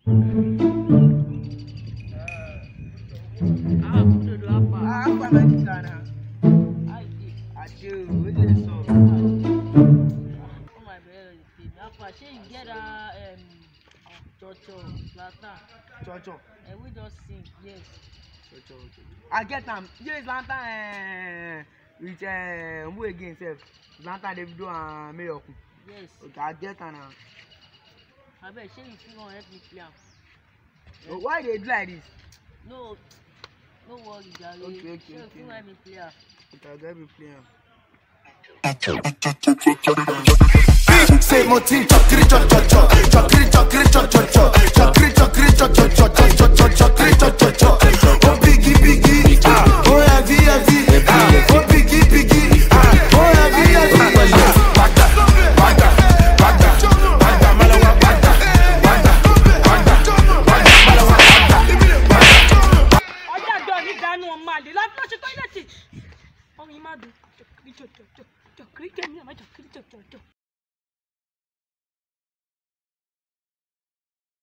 Ah, òdòdó apá. Ah, apa lagi sana? Àìdè. Aduh, boleh so. Oh my God, the apá. Shey you get that um, chocho, lantern? Chocho, And we just sing, yes. chocho. I get am. Yes, lantern eh, with eh, who again sef? Lantern Davido and Mayoku. Yes. Okay, I get am now. Abeg, shey you fit wan help me play am? But why they do like this? No, no worry, jare. Okay, okay, Shey you okay. fit wan help me play am? Okay, I get me play am. Say mo ti chokiri cho cho cho chokiri chokiri cho cho cho chokiri chokiri cho cho cho cho cho cho chokiri cho cho cho oh biggie biggie ah oh heavy heavy ah oh biggie biggie ah oh heavy heavy Bagda bagda bagda bagda malawa bagda bagda bagda bagda malawa bagda ọjà àjọ mi dànù ọmọ àlè láti lọ ṣe tọ́ílẹ̀tì ọrùn yìí má dùn jọkiri jọjọjọ jọkiri jẹ ní àmọ́ jọkiri jọjọjọ.